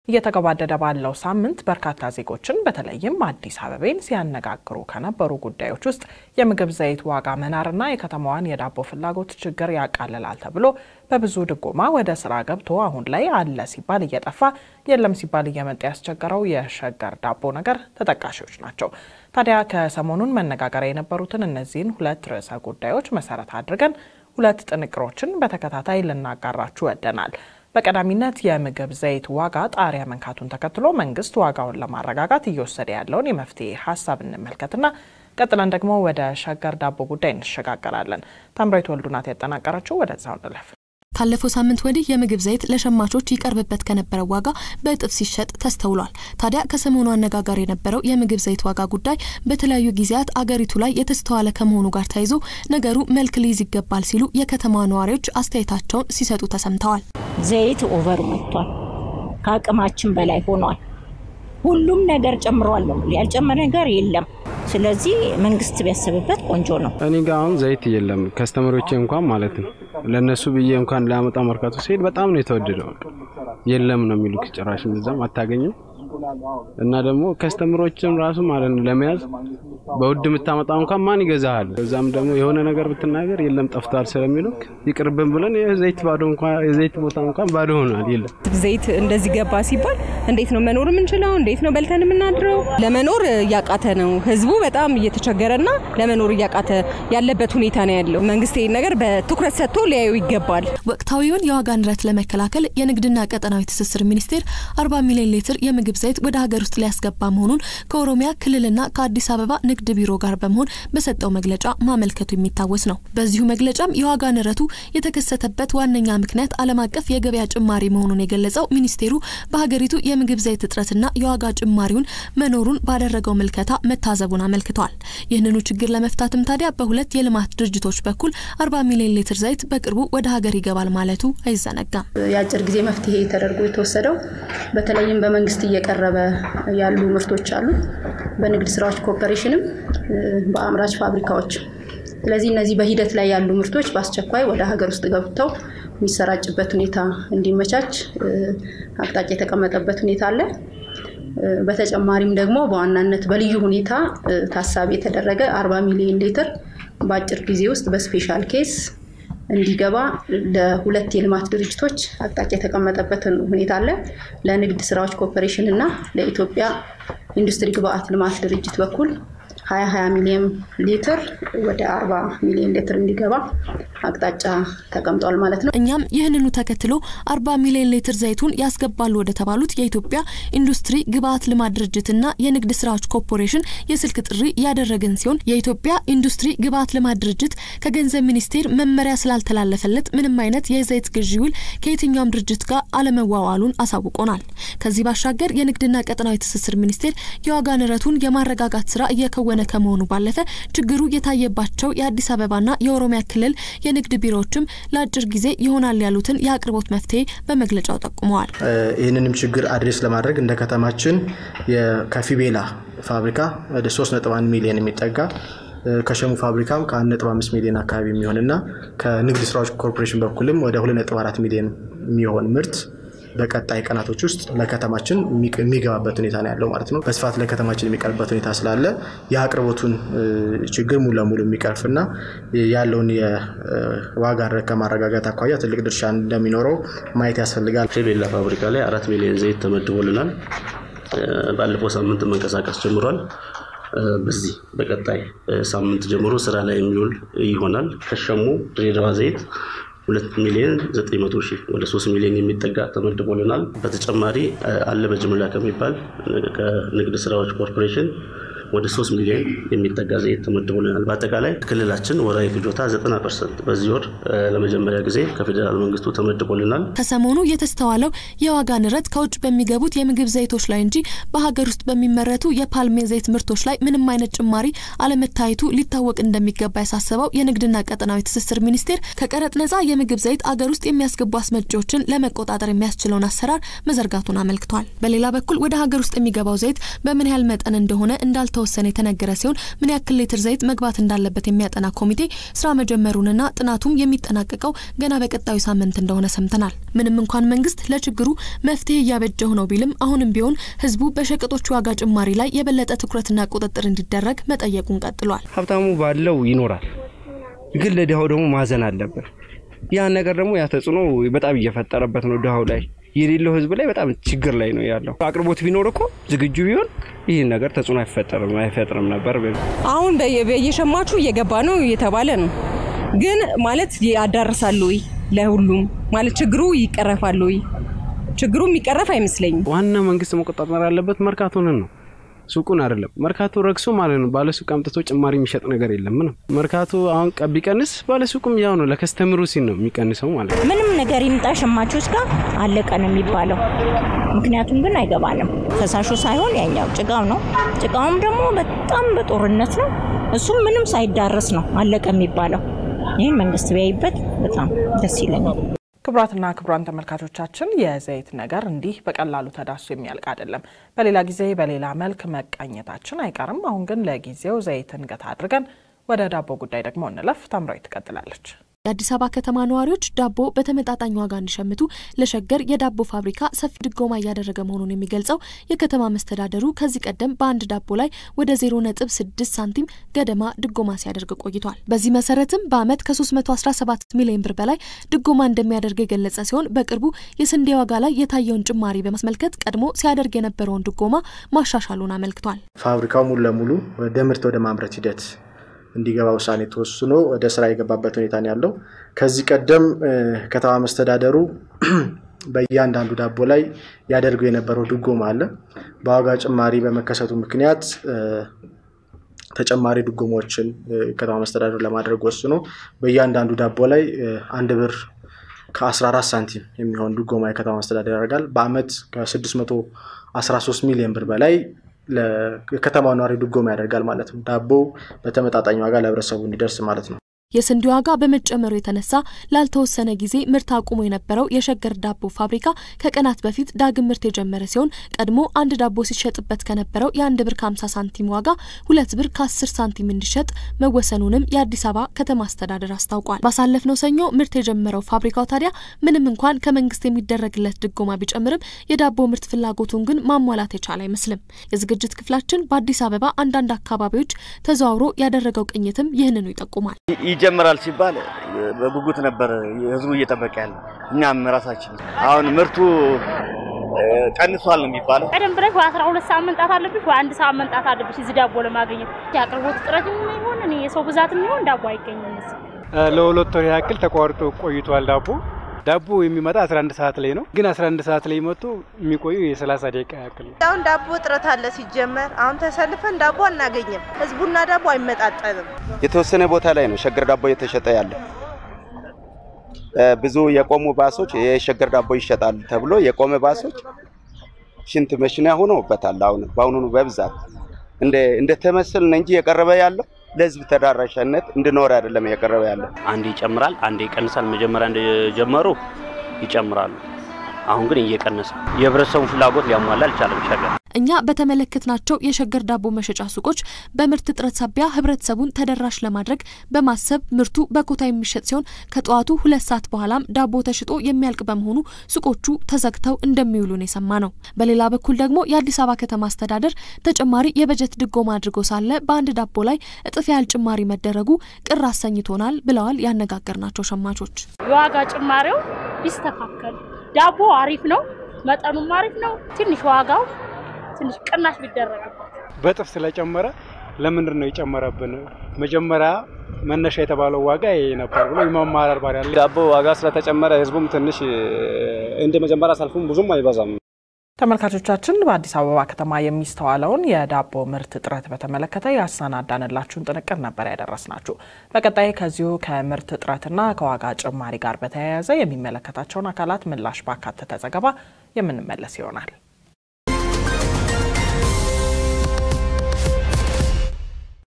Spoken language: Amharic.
እየተገባደደ ባለው ሳምንት በርካታ ዜጎችን በተለይም አዲስ አበቤን ሲያነጋግሩ ከነበሩ ጉዳዮች ውስጥ የምግብ ዘይት ዋጋ መናርና የከተማዋን የዳቦ ፍላጎት ችግር ያቃልላል ተብሎ በብዙ ድጎማ ወደ ስራ ገብቶ አሁን ላይ አለ ሲባል እየጠፋ የለም ሲባል እየመጣ ያስቸገረው የሸገር ዳቦ ነገር ተጠቃሾች ናቸው። ታዲያ ከሰሞኑን መነጋገሪያ የነበሩትን እነዚህን ሁለት ርዕሰ ጉዳዮች መሰረት አድርገን ሁለት ጥንቅሮችን በተከታታይ ልናጋራችሁ ወደናል። በቀዳሚነት የምግብ ዘይት ዋጋ ጣሪያ መንካቱን ተከትሎ መንግስት ዋጋውን ለማረጋጋት እየወሰደ ያለውን የመፍትሄ ሀሳብ እንመልከትና ቀጥለን ደግሞ ወደ ሸገር ዳቦ ጉዳይ እንሸጋገራለን። ታምራዊት ወልዱ ናት ያጠናቀረችው። ወደዛው እንለፍ። ካለፈው ሳምንት ወዲህ የምግብ ዘይት ለሸማቾች ይቀርብበት ከነበረው ዋጋ በእጥፍ ሲሸጥ ተስተውሏል። ታዲያ ከሰሞኑ አነጋጋሪ የነበረው የምግብ ዘይት ዋጋ ጉዳይ በተለያዩ ጊዜያት አገሪቱ ላይ የተስተዋለ ከመሆኑ ጋር ተያይዞ ነገሩ መልክ ሊይዝ ይገባል ሲሉ የከተማ ነዋሪዎች አስተያየታቸውን ሲሰጡ ተሰምተዋል። ዘይት ኦቨር መጥቷል። ከአቅማችን በላይ ሆኗል። ሁሉም ነገር ጨምሯል ነው ያልጨመረ ነገር የለም። ስለዚህ መንግስት ቢያስብበት ቆንጆ ነው። እኔ ጋ አሁን ዘይት የለም። ከስተመሮቼ እንኳን ማለት ነው ለእነሱ ብዬ እንኳን ላመጣ መርካቶ ሲሄድ በጣም ነው የተወደደው። የለም ነው የሚሉ ጭራሽ እዛም አታገኝም። እና ደግሞ ከስተመሮችም ራሱ ማለት ነው ለመያዝ በውድ የምታመጣው እንኳን ማን ይገዛሃል? እዛም ደግሞ የሆነ ነገር ብትናገር የለም ጠፍቷል ስለሚሉ ይቅርብን ብለን የዘይት ባዶ እንኳን የዘይት ቦታ እንኳን ባዶ ሆኗል። የለም ዘይት እንደዚህ ገባ ሲባል እንዴት ነው መኖር የምንችለው? እንዴት ነው በልተን የምናድረው? ለመኖር እያቃተ ነው ህዝቡ በጣም እየተቸገረና ለመኖር እያቃተ ያለበት ሁኔታ ነው ያለው። መንግስት ይህን ነገር በትኩረት ሰጥቶ ሊያዩ ይገባል። ወቅታዊውን የዋጋ ንረት ለመከላከል የንግድና ቀጠናዊ ትስስር ሚኒስቴር 40 ሚሊዮን ሊትር የምግብ ዘይት ወደ ሀገር ውስጥ ሊያስገባ መሆኑን ከኦሮሚያ ክልልና ከአዲስ አበባ ንግድ ቢሮ ጋር በመሆን በሰጠው መግለጫ ማመልከቱ የሚታወስ ነው። በዚሁ መግለጫም የዋጋ ንረቱ የተከሰተበት ዋነኛ ምክንያት ዓለም አቀፍ የገበያ ጭማሪ መሆኑን የገለጸው ሚኒስቴሩ በሀገሪቱ የምግብ ዘይት እጥረትና የዋጋ ጭማሪውን መኖሩን ባደረገው ምልከታ መታዘቡን አመልክቷል። ይህንኑ ችግር ለመፍታትም ታዲያ በሁለት የልማት ድርጅቶች በኩል 40 ሚሊዮን ሊትር ዘይት በቅርቡ ወደ ሀገር ይገባል ማለቱ አይዘነጋም። የአጭር ጊዜ መፍትሄ ተደርጎ የተወሰደው በተለይም በመንግስት እየቀረበ ያሉ ምርቶች አሉ፣ በንግድ ስራዎች ኮርፖሬሽንም በአምራች ፋብሪካዎች። ስለዚህ እነዚህ በሂደት ላይ ያሉ ምርቶች በአስቸኳይ ወደ ሀገር ውስጥ ገብተው የሚሰራጭበት ሁኔታ እንዲመቻች አቅጣጫ የተቀመጠበት ሁኔታ አለ። በተጨማሪም ደግሞ በዋናነት በልዩ ሁኔታ ታሳቢ የተደረገ 40 ሚሊዮን ሊትር በአጭር ጊዜ ውስጥ በስፔሻል ኬስ እንዲገባ ለሁለት የልማት ድርጅቶች አቅጣጫ የተቀመጠበትን ሁኔታ አለ። ለንግድ ስራዎች ኮርፖሬሽን እና ለኢትዮጵያ ኢንዱስትሪ ግብአት ልማት ድርጅት በኩል 20 ሚሊዮን ሊትር ወደ 40 ሚሊዮን ሊትር እንዲገባ አቅጣጫ ተቀምጧል ማለት ነው። እኛም ይህንኑ ተከትሎ 40 ሚሊዮን ሊትር ዘይቱን ያስገባሉ ወደ ተባሉት የኢትዮጵያ ኢንዱስትሪ ግብአት ልማት ድርጅትና የንግድ ስራዎች ኮርፖሬሽን የስልክ ጥሪ ያደረግን ሲሆን የኢትዮጵያ ኢንዱስትሪ ግብአት ልማት ድርጅት ከገንዘብ ሚኒስቴር መመሪያ ስላልተላለፈለት ምንም አይነት የዘይት ግዢ ውል ከየትኛውም ድርጅት ጋር አለመዋዋሉን አሳውቆናል። ከዚህ ባሻገር የንግድና ቀጠናዊ ትስስር ሚኒስቴር የዋጋ ንረቱን የማረጋጋት ስራ እየከወነ ከመሆኑ ባለፈ ችግሩ የታየባቸው የአዲስ አበባና የኦሮሚያ ክልል የንግድ ቢሮዎችም ለአጭር ጊዜ ይሆናል ያሉትን የአቅርቦት መፍትሄ በመግለጫው ጠቁመዋል። ይህንንም ችግር አድሬስ ለማድረግ እንደ ከተማችን ከፊቤላ ፋብሪካ ወደ 3.1 ሚሊዮን የሚጠጋ ከሸሙ ፋብሪካም ከ1.5 ሚሊዮን አካባቢ የሚሆንና ከንግድ ስራዎች ኮርፖሬሽን በኩልም ወደ 2.4 ሚሊዮን የሚሆን ምርት በቀጣይ ቀናቶች ውስጥ ለከተማችን የሚገባበት ሁኔታ ነው ያለው ማለት ነው። በስፋት ለከተማችን የሚቀርብበት ሁኔታ ስላለ የአቅርቦቱን ችግር ሙሉ ለሙሉ የሚቀርፍና ያለውን የዋጋ ንረት ከማረጋጋት አኳያ ትልቅ ድርሻ እንደሚኖረው ማየት ያስፈልጋል። ፌቤላ ፋብሪካ ላይ አራት ሚሊዮን ዘይት ተመድቦልናል። ባለፈው ሳምንት መንቀሳቀስ ጀምሯል። በዚህ በቀጣይ ሳምንት ጀምሮ ስራ ላይ የሚውል ይሆናል። ከሸሙ ድሬዳዋ ዘይት ሁለት ሚሊዮን ዘጠኝ መቶ ሺህ ወደ ሶስት ሚሊዮን የሚጠጋ ተመድቦልናል። በተጨማሪ አለ በጅምላ ከሚባል ከንግድ ስራዎች ኮርፖሬሽን ወደ ሶስት ሚሊዮን የሚጠጋ ዘይት ተመድቦልናል። በአጠቃላይ ክልላችን ወራዊ ፍጆታ 90 ፐርሰንት በዚህ ወር ለመጀመሪያ ጊዜ ከፌዴራል መንግስቱ ተመድቦልናል። ከሰሞኑ የተስተዋለው የዋጋ ንረት ከውጭ በሚገቡት የምግብ ዘይቶች ላይ እንጂ በሀገር ውስጥ በሚመረቱ የፓልሜ ዘይት ምርቶች ላይ ምንም አይነት ጭማሪ አለመታየቱ ሊታወቅ እንደሚገባ ያሳሰበው የንግድና ቀጠናዊ ትስስር ሚኒስቴር ከቀረጥ ነጻ የምግብ ዘይት አገር ውስጥ የሚያስገቡ አስመጪዎችን ለመቆጣጠር የሚያስችለውን አሰራር መዘርጋቱን አመልክቷል። በሌላ በኩል ወደ ሀገር ውስጥ የሚገባው ዘይት በምን ያህል መጠን እንደሆነ እንዳልታ እንዳልተወሰነ የተነገረ ሲሆን ምን ያክል ሊትር ዘይት መግባት እንዳለበት የሚያጠና ኮሚቴ ስራ መጀመሩንና ጥናቱም የሚጠናቀቀው ገና በቀጣዩ ሳምንት እንደሆነ ሰምተናል። ምንም እንኳን መንግስት ለችግሩ መፍትሄ እያበጀሁ ነው ቢልም አሁንም ቢሆን ህዝቡ በሸቀጦች ዋጋ ጭማሪ ላይ የበለጠ ትኩረትና ቁጥጥር እንዲደረግ መጠየቁን ቀጥሏል። ሀብታሙ ባለው ይኖራል፣ ግን ለድሃው ደግሞ ማዘን አለብን። ያን ነገር ደግሞ ያ ተጽዕኖ በጣም እየፈጠረበት ነው ድሃው ላይ የሌለው ህዝብ ላይ በጣም ችግር ላይ ነው ያለው። አቅርቦት ቢኖር እኮ ዝግጁ ቢሆን ይህን ነገር ተጽዕኖ አይፈጠርም አይፈጥርም ነበር። አሁን በየሸማቹ እየገባ ነው እየተባለ ነው። ግን ማለት ያዳርሳሉ ወይ ለሁሉም ማለት ችግሩ ይቀረፋሉ ወይ? ችግሩ የሚቀረፍ አይመስለኝም። ዋና መንግስት መቆጣጠር ያለበት መርካቶንን ነው ሱቁን አይደለም። መርካቶ ረግሶ ማለት ነው። ባለሱቅ አምጥቶ ጭማሪ የሚሸጥ ነገር የለም። ምንም መርካቶ አሁን ቢቀንስ ባለሱቁም ያው ነው፣ ለከስተምሩ ሲል ነው የሚቀንሰው ማለት ነው። ምንም ነገር ይምጣ ሸማቾች ጋር አለቀ ነው የሚባለው። ምክንያቱም ግን አይገባንም። ፈሳሹ ሳይሆን ያኛው ጭቃው ነው። ጭቃውም ደግሞ በጣም በጦርነት ነው። እሱም ምንም ሳይዳረስ ነው አለቀ የሚባለው። ይህን መንግስት ቢያይበት በጣም ደስ ይለኛል። ክቡራትና ክቡራን ተመልካቾቻችን የዘይት ነገር እንዲህ በቀላሉ ተዳሶ የሚያልቅ አይደለም። በሌላ ጊዜ በሌላ መልክ መቃኘታችን አይቀርም። አሁን ግን ለጊዜው ዘይትን ገታ አድርገን ወደ ዳቦ ጉዳይ ደግሞ እንለፍ። ታምራዊ ትቀጥላለች። የአዲስ አበባ ከተማ ነዋሪዎች ዳቦ በተመጣጣኝ ዋጋ እንዲሸምቱ ለሸገር የዳቦ ፋብሪካ ሰፊ ድጎማ እያደረገ መሆኑን የሚገልጸው የከተማ መስተዳደሩ ከዚህ ቀደም በአንድ ዳቦ ላይ ወደ 0.6 ሳንቲም ገደማ ድጎማ ሲያደርግ ቆይቷል። በዚህ መሰረትም በአመት ከ317 ሚሊዮን ብር በላይ ድጎማ እንደሚያደርግ የገለጸ ሲሆን በቅርቡ የስንዴ ዋጋ ላይ የታየውን ጭማሪ በማስመልከት ቀድሞ ሲያደርግ የነበረውን ድጎማ ማሻሻሉን አመልክቷል። ፋብሪካው ሙሉ ለሙሉ ወደ ምርት ወደ ማምረት ሂደት እንዲገባ ውሳኔ ተወስኖ ወደ ስራ የገባበት ሁኔታ ነው ያለው። ከዚህ ቀደም ከተማ መስተዳደሩ በእያንዳንዱ ዳቦ ላይ ያደርገው የነበረው ድጎማ አለ። በዋጋ ጭማሪ በመከሰቱ ምክንያት ተጨማሪ ድጎማዎችን ከተማ መስተዳደሩ ለማድረግ ወስኖ በእያንዳንዱ ዳቦ ላይ አንድ ብር ከ14 ሳንቲም የሚሆን ድጎማ የከተማ መስተዳደር ያደርጋል። በአመት ከ613 ሚሊዮን ብር በላይ ለከተማ ነዋሪ ድጎማ ያደርጋል ማለት ነው። ዳቦ በተመጣጣኝ ዋጋ ለህብረተሰቡ እንዲደርስ ማለት ነው። የስንዴ ዋጋ በመጨመሩ የተነሳ ላልተወሰነ ጊዜ ምርት አቁሞ የነበረው የሸገር ዳቦ ፋብሪካ ከቀናት በፊት ዳግም ምርት የጀመረ ሲሆን ቀድሞ አንድ ዳቦ ሲሸጥበት ከነበረው የአንድ ብር ከ50 ሳንቲም ዋጋ ሁለት ብር ከ10 ሳንቲም እንዲሸጥ መወሰኑንም የአዲስ አበባ ከተማ አስተዳደር አስታውቋል። ባሳለፍነው ሰኞ ምርት የጀመረው ፋብሪካው ታዲያ ምንም እንኳን ከመንግስት የሚደረግለት ድጎማ ቢጨምርም የዳቦ ምርት ፍላጎቱን ግን ማሟላት የቻለ አይመስልም። የዝግጅት ክፍላችን በአዲስ አበባ አንዳንድ አካባቢዎች ተዘዋውሮ ያደረገው ቅኝትም ይህንኑ ይጠቁማል። ይጀምራል ሲባል በጉጉት ነበር ህዝቡ እየጠበቀ ያለ። እኛም ራሳችን አሁን ምርቱ ቀንሷል ነው የሚባለው። ቀደም ብለሽ ወይ አስራ ሁለት ሰዓት መንጣት አለብሽ ወይ አንድ ሰዓት መንጣት አለብሽ እዚህ ዳቦ ለማግኘት። የአቅርቦት እጥረት የሚሆን እኔ የሰው ብዛት የሚሆን ዳቦ አይገኝም። ለሁለት ወር ያክል ተቋርጦ ቆይቷል ዳቦ ዳቦ የሚመጣ 11 ሰዓት ላይ ነው። ግን 11 ሰዓት ላይ መጥቶ የሚቆዩ የ30 ደቂቃ ያክል ነው። አሁን ዳቦ እጥረት አለ ሲጀመር። አሁን ተሰልፈን ዳቦ አናገኝም። ህዝቡና ዳቦ አይመጣጠንም። የተወሰነ ቦታ ላይ ነው ሸገር ዳቦ እየተሸጠ ያለ። ብዙ የቆሙ ባሶች የሸገር ዳቦ ይሸጣል ተብሎ የቆመ ባሶች ሽንት መሽኛ ሆነውበታል። አሁን በአሁኑ በብዛት እንደ እንደ ተመስል ነው እንጂ የቀረበ ያለው ለህዝብ ተዳራሽነት እንድኖር አይደለም እየቀረበ ያለው። አንዴ ይጨምራል፣ አንዴ ይቀንሳል። መጀመሪያ እንደጀመሩ ይጨምራሉ። አሁን ግን እየቀነሰ የህብረተሰቡን ፍላጎት ሊያሟላ አልቻለም ሸገር። እኛ በተመለከትናቸው የሸገር ዳቦ መሸጫ ሱቆች በምርት እጥረት ሳቢያ ህብረተሰቡን ተደራሽ ለማድረግ በማሰብ ምርቱ በኮታ የሚሸጥ ሲሆን ከጠዋቱ ሁለት ሰዓት በኋላም ዳቦ ተሽጦ የሚያልቅ በመሆኑ ሱቆቹ ተዘግተው እንደሚውሉ ነው የሰማ ነው። በሌላ በኩል ደግሞ የአዲስ አበባ ከተማ አስተዳደር ተጨማሪ የበጀት ድጎማ አድርጎ ሳለ በአንድ ዳቦ ላይ እጥፍ ያህል ጭማሪ መደረጉ ቅር አሰኝቶናል ብለዋል ያነጋገርናቸው ሸማቾች። የዋጋ ጭማሪው ቢስተካከል ዳቦ አሪፍ ነው፣ መጠኑም አሪፍ ነው። ትንሽ ዋጋው ትንሽ ቅናሽ ቢደረግበት በጥፍ ስለጨመረ ለምንድን ነው የጨመረብን? መጀመሪያ መነሻ የተባለው ዋጋ ይሄ ነበር ብሎ የማማራር ባሪ ያለ ዳቦ ዋጋ ስለተጨመረ ህዝቡም ትንሽ እንደ መጀመሪያ ሰልፉም ብዙም አይበዛም። ተመልካቾቻችን በአዲስ አበባ ከተማ የሚስተዋለውን የዳቦ ምርት እጥረት በተመለከተ ያሰናዳንላችሁን ጥንቅር ነበር ያደረስናችሁ። በቀጣይ ከዚሁ ከምርት እጥረትና ከዋጋ ጭማሪ ጋር በተያያዘ የሚመለከታቸውን አካላት ምላሽ ባካተተ ዘገባ የምንመለስ ይሆናል።